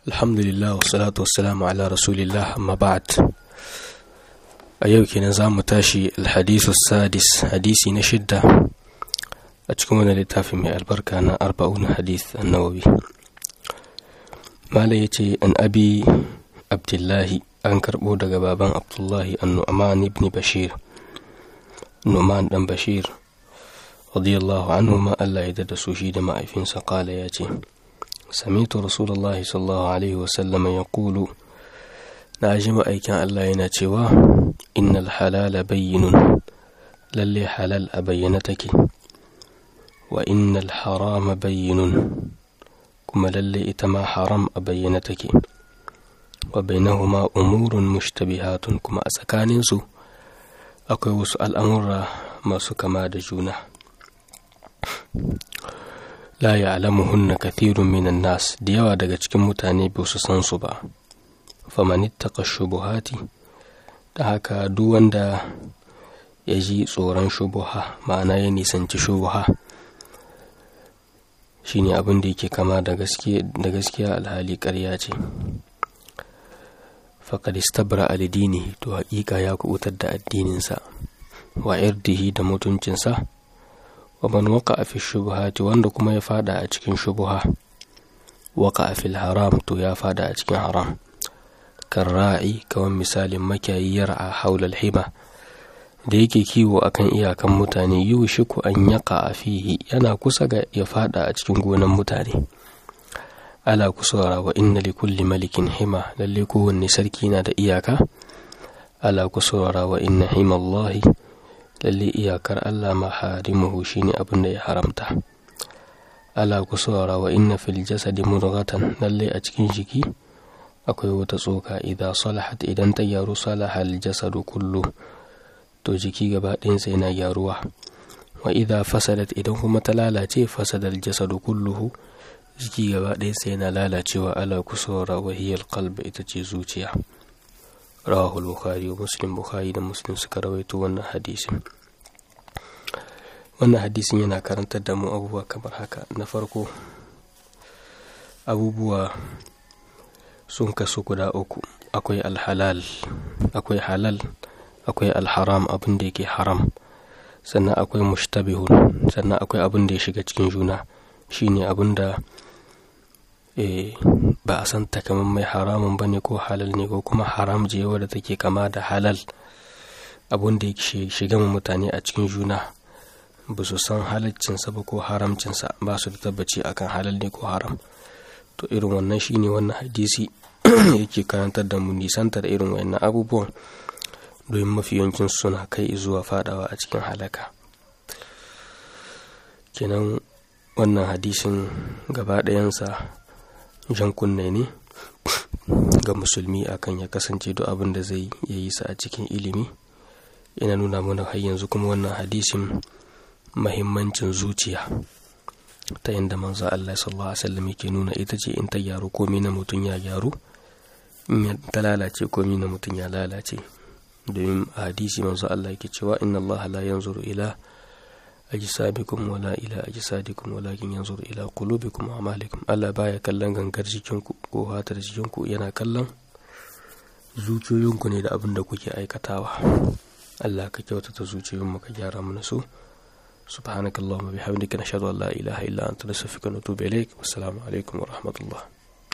alhamdulillah wassalatu wassalamu ala rasulillah amma ba'd a yau kenan za mu tashi alhadisu sadis hadisi na shidda a cikin wani littafi mai albarka na arba'un hadis annawawi mala ya ce an abi abdullahi an karɓo daga baban abdullahi an nu'man ibn bashir nu'man dan bashir radiyallahu anhu ma Allah ya da su shi da ma'aifinsa kala ya ce سمعت رسول الله صلى الله عليه وسلم يقول ناجم أيكان الله يناتشوا إن الحلال بين للي حلال أبينتك وإن الحرام بين كما للي إتما حرام أبينتك وبينهما أمور مشتبهات كما أسكانينسو أكو سؤال أمر ما سكما دجونه la ya'lamuhunna kathirun minan nas da yawa daga cikin mutane ba su san su ba faman ittaqa shubuhati da haka duk wanda ya ji tsoron shubuha ma'ana ya nisanci shubuha shine abin da yake kama da gaskiya alhali ƙarya ce faqad istabra alidini to haƙiƙa ya kubutar da addininsa wa irdihi da mutuncinsa wa man waka fi shubuhati wanda kuma ya fada a cikin shubuha waka fil haram to ya fada a cikin haram kan ra'i kawan misalin makiyayi yar'a haulal hima da yake kiwo akan iyakan mutane yi shiku an yaka a fihi yana kusa ga ya fada a cikin gonan mutane ala kusura wa inna li kulli malikin hima lalle kowanne sarki na da iyaka ala kusura wa inna himallahi lalle iyakar Allah maharimuhu shine abin da ya haramta ala ku saurara wa inna fil jasadi mudghatan lalle a cikin jiki akwai wata tsoka idan salahat idan ta gyaru salaha al jasadu kullu to jiki gaba ɗayansa yana gyaruwa wa idza fasadat idan kuma ta lalace fasada al jasadu kulluhu jiki gaba ɗayansa yana lalacewa ala ku saurara wa hiya al qalb ita ce zuciya rawahul bukhari wa muslim bukhari da muslim suka rawaito wannan hadisin wannan hadisin yana karantar da mu abubuwa kamar haka na farko abubuwa sun kasu guda uku akwai alhalal akwai halal akwai alharam abin da yake haram sannan akwai mushtabihun sannan akwai abin da ya shiga cikin juna shine abin da ba a san takamaiman haramun ba ne ko halal ne ko kuma haram je wadda take kama da halal abun da ya shiga mutane a cikin juna ba su san halaccinsa ba ko haramcinsa ba su da tabbaci akan halal ne ko haram to irin wannan shine wannan hadisi yake karantar da mu nisantar irin wannan abubuwan domin mafi yawancin suna kai zuwa fadawa a cikin halaka kenan wannan hadisin gaba ɗayansa jan kunne ne ga musulmi akan ya kasance duk abin da zai yi sa a cikin ilimi ina nuna mana har yanzu kuma wannan hadisin mahimmancin zuciya ta yadda manzo Allah sallallahu alaihi wasallam yake nuna ita ce in ta gyaru komai na mutum ya gyaru in ta lalace komai na mutum ya lalace domin a hadisi manzo Allah yake cewa inna Allah la yanzuru ila ajsabikum wala ila ajsadikum walakin yanzuru ila qulubikum wa amalikum Allah baya kallon gangar jikinku ko hatar jikinku yana kallon zuciyoyinku ne da abin da kuke aikatawa Allah ka kyautata zuciyoyinmu ka gyara mana su subhanakallahumma bihamdika nashhadu an la ilaha illa anta nastaghfiruka wa natubu ilaik wassalamu alaikum wa rahmatullah